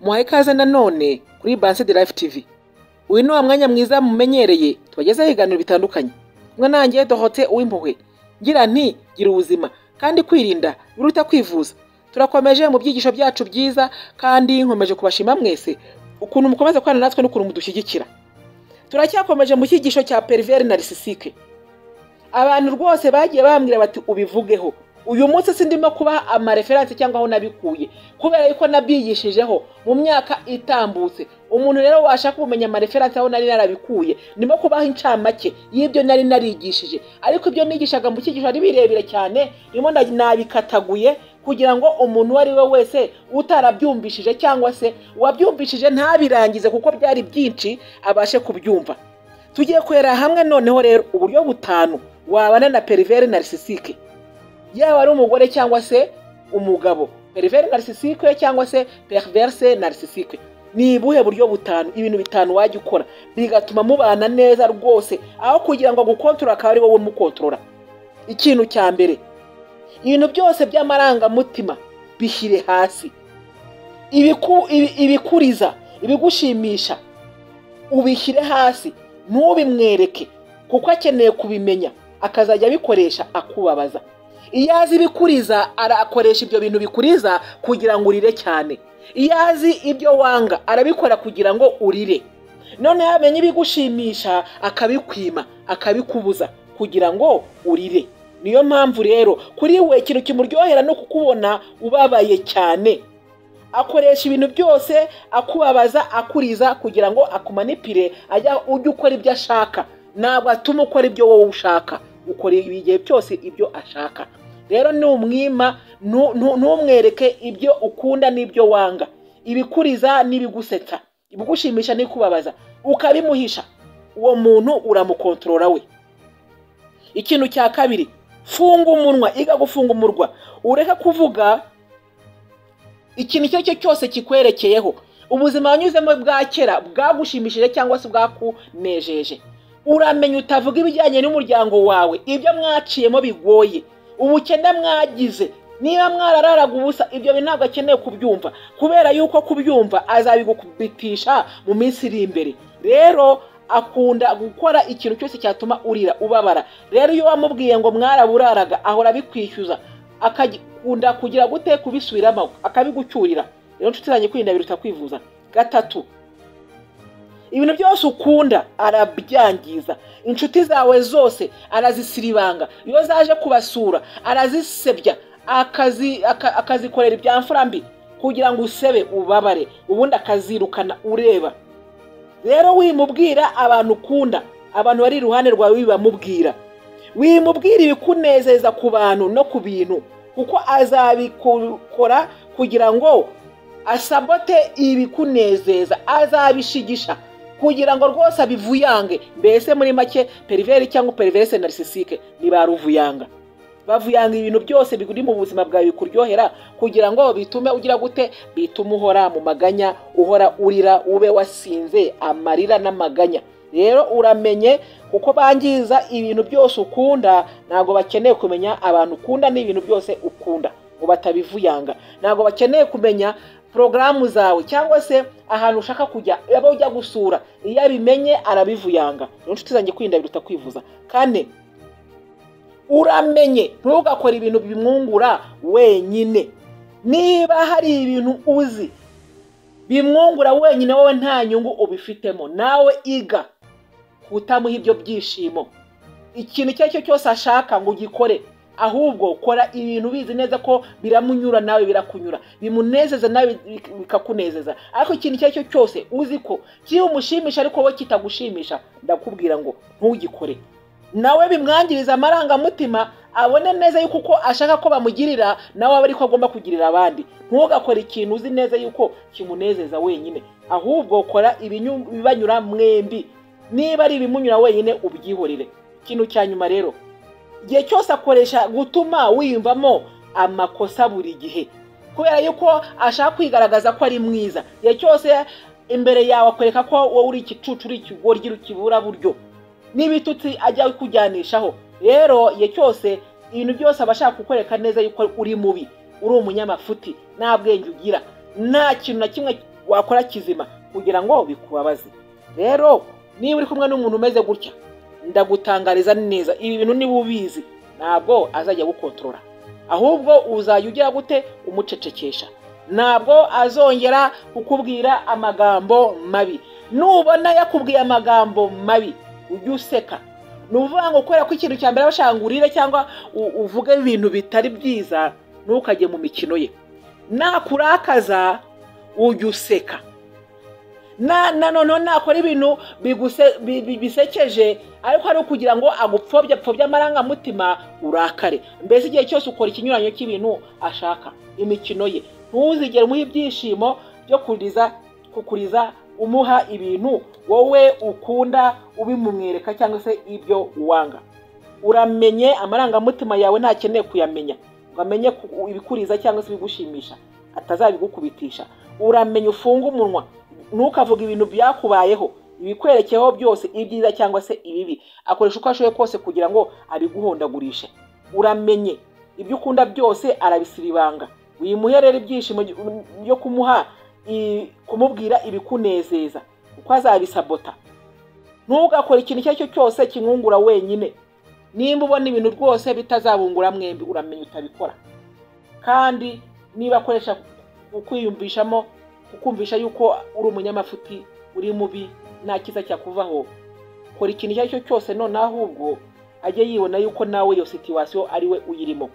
muhaye ikaze nanone kuri banse de life tv uyu ni wa mwanya mwiza mumenyereye tubagezaho ibiganiro bitandukanye kumwe nanjye dohote uw'impuhwe ngira nti gira ubuzima kandi kwirinda biruta kwivuza turakomeje mu byigisho byacu byiza kandi nkomeje kubashima mwese ukuntu mukomeza kubana natwe n'ukuntu mudushyigikira turacyakomeje mu cyigisho cya periveri na risisike abantu rwose bagiye bambwira bati ubivugeho uyu munsi sindimo kubaha amareferanse cyangwa aho nabikuye kubera yuko nabyigishijeho mu myaka itambutse umuntu rero washaka kumenya amareferanse aho nari narabikuye ndimo kubaha incamake y'ibyo nari narigishije ariko ibyo nigishaga mu cyigisho ari birebire cyane ndimo nabikataguye kugira ngo umuntu uwo ari we wese utarabyumvishije cyangwa se uwabyumvishije ntabirangize kuko byari byinshi abashe kubyumva tugiye kurera hamwe noneho rero uburyo butanu wabana na periveri narisisike yaba ari umugore cyangwa se umugabo periveri narisisike cyangwa se periverse narisisike ni ubuhe buryo butanu ibintu bitanu wajya ukora bigatuma mubana neza rwose aho kugira ngo agukontorora akaba ari wowe umukontorora ikintu cya mbere ibintu byose by'amarangamutima bishyire hasi ibikuriza ibigushimisha ubishyire hasi ntubimwereke kuko akeneye kubimenya akazajya abikoresha akubabaza iyo azi ibikuriza arakoresha ibyo bintu bikuriza kugira ngo urire cyane iyo azi ibyo wanga arabikora kugira ngo urire noneho yamenya ibigushimisha akabikwima akabikubuza kugira ngo urire niyo mpamvu rero kuri we ikintu kimuryohera no kukubona ubabaye cyane akoresha ibintu byose akubabaza akuriza kugira ngo akumanipire ajya ujya ukora ibyo ashaka ntabwo atuma ukora ibyo wowe ushaka ukora igihe byose ibyo ashaka rero numwima ntumwereke ibyo ukunda n'ibyo wanga ibikuriza n'ibigusetsa ibigushimisha n'ikubabaza ukabimuhisha uwo muntu uramukontorora we ikintu cya kabiri funga umunwa iga gufunga umurwa ureke kuvuga ikintu icyo ari cyo cyose kikwerekeyeho ubuzima wanyuzemo bwa kera bwagushimishije cyangwa se bwakunejeje uramenya utavuga ibijyanye n'umuryango wawe ibyo mwaciyemo bigoye ubukene mwagize niba mwarararaga ubusa ibyo bintu ntabwo akeneye kubyumva kubera yuko kubyumva azabigukubitisha mu minsi iri imbere rero akunda gukora ikintu cyose cyatuma urira ubabara rero iyo wamubwiye ngo mwaraburaraga ahora abikwishyuza akakunda kugira gute kubisubiramo akabigucyurira rero inshuti zanjye kwirinda biruta kwivuza gatatu ibintu byose ukunda arabyangiza inshuti zawe zose arazisiribanga iyo zaje kubasura arazisebya akazikorera ibyamfura mbi kugira ngo usebe ubabare ubundi akazirukana ureba rero wimubwira abantu ukunda abantu bari iruhande rwawe bibamubwira wimubwira ibikunezeza ku bantu no ku bintu kuko azabikora kugira ngo asabote ibikunezeza azabishigisha kugira ngo rwose abivuyange mbese muri make periveri cyangwa periverese narisisike ni ba ruvuyanga bavuyanga ibintu byose biri mu buzima bwawe bikuryohera kugira ngo bitume ugira gute bitume uhora mu maganya uhora urira ube wasinze amarira n'amaganya rero uramenye kuko bangiza ibintu byose ukunda ntabwo bakeneye kumenya abantu ukunda n'ibintu byose ukunda ngo batabivuyanga ntabwo bakeneye kumenya porogaramu zawe cyangwa se ahantu ushaka kujya yaba ujya gusura iyo abimenye arabivuyanga rero inshuti zanjye kwirinda biruta kwivuza kane uramenye ntugakore ibintu bimwungura wenyine niba hari ibintu uzi bimwungura wenyine wowe nta nyungu ubifitemo nawe iga kutamuha ibyo byishimo ikintu icyo ari cyo cyose ashaka ngo ugikore ahubwo kora ibintu ubizi neza ko biramunyura nawe birakunyura bimunezeza nawe bikakunezeza ariko ikintu icyo ari cyo cyose uzi ko kiwumushimisha ariko wowe kitagushimisha ndakubwira ngo ntugikore nawe bimwangiriza amarangamutima abone neza yuko uko ashaka ko bamugirira nawe aba ariko agomba kugirira abandi ntugakore ikintu uzi neza yuko kimunezeza wenyine ahubwo kora ibibanyura mwembi niba ari ibimunyura wenyine ubyihorere ikintu cya nyuma rero igihe cyose akoresha gutuma wiyumvamo amakosa buri gihe kubera yuko ashaka kwigaragaza ko ari mwiza igihe cyose imbere yawe akwereka ko wowe uri igicucu uri ikigoryi ukibura buryo n'ibitutsi ajya kujyanishaho rero igihe cyose ibintu byose aba ashaka kukwereka neza yuko uri mubi uri umunyamafuti nta bwenge ugira nta kintu na kimwe wakora kizima kugira ngo bikubabaze rero niba uri kumwe n'umuntu umeze gutya ndagutangariza neza ibi bintu niba ubizi ntabwo azajya agukontorora ahubwo uzajya ugira gute umucecekesha ntabwo azongera kukubwira amagambo mabi nubona yakubwiye amagambo mabi ujye useka ni ukuvuga ngo kubera ko ikintu cya mbere aba ashaka ngo urire cyangwa uvuge ibintu bitari byiza ntukajye mu mikino ye nakurakaza ujye useka na none nakora ibintu bisekeje ariko ari ukugira ngo agupfobye apfobye amarangamutima urakare mbese igihe cyose ukora ikinyuranyo cy'ibintu ashaka imikino ye ntuzigere umuha ibyishimo byo kukuriza umuha ibintu wowe ukunda ubimumwereka cyangwa se ibyo wanga uramenye amarangamutima yawe ntakeneye kuyamenya ngo amenye ibikuriza cyangwa se ibigushimisha atazabigukubitisha uramenye ufunge umunwa ntukavuge ibintu byakubayeho ibikwerekeho byose ibyiza cyangwa se ibibi akoresha uko ashoboye kose kugira ngo abiguhondagurishe uramenye ibyo ukunda byose arabisiribanga wimuherere ibyishimo byo kumuha kumubwira ibikunezeza kuko azabisabota ntugakore ikintu icyo ari cyo cyose kimwungura wenyine nimba ubona ibintu rwose bitazabungura mwembi uramenye utabikora kandi niba akoresha ukwiyumvishamo ukumvisha yuko uri umunyamafuti uri mubi nta cyiza cyakuvaho kora ikintu icyo ari cyo cyose none ahubwo ajye yibona yuko nawe iyo situwasiyo ari we uyirimo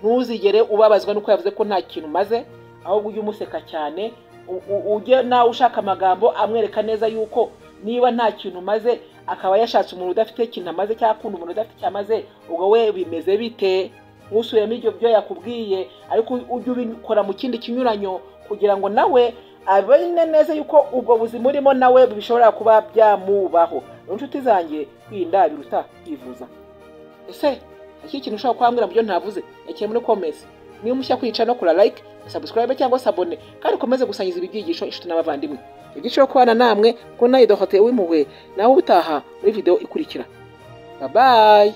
ntuzigere ubabazwa nuko yavuze ko nta kintu umaze ahubwo ujye umuseka cyane ujye nawe ushaka amagambo amwereka neza yuko niba nta kintu umaze akaba yashatse umuntu udafite ikintu amaze cyangwa akunda umuntu udafite icyo amaze ubwo we bimeze bite ntusubiremo ibyo byo yakubwiye ariko ujye ubikora mu kindi kinyuranyo kugira ngo nawe abone neza yuko ubwo buzima urimo nawe bishobora kuba byamubaho inshuti zanjye kwirinda biruta kwivuza ese iki kintu ushobora kuhambwira mu byo ntavuze yakire muri komesi niba mushya kwica no kura like subscribe cyangwa sabone kandi ukomeze gusangiza ibi byigisho inshuti n'abavandimwe ibyiciro kubana namwe ko nawe dohote w'impuhwe nawe ubutaha muri video ikurikira babaye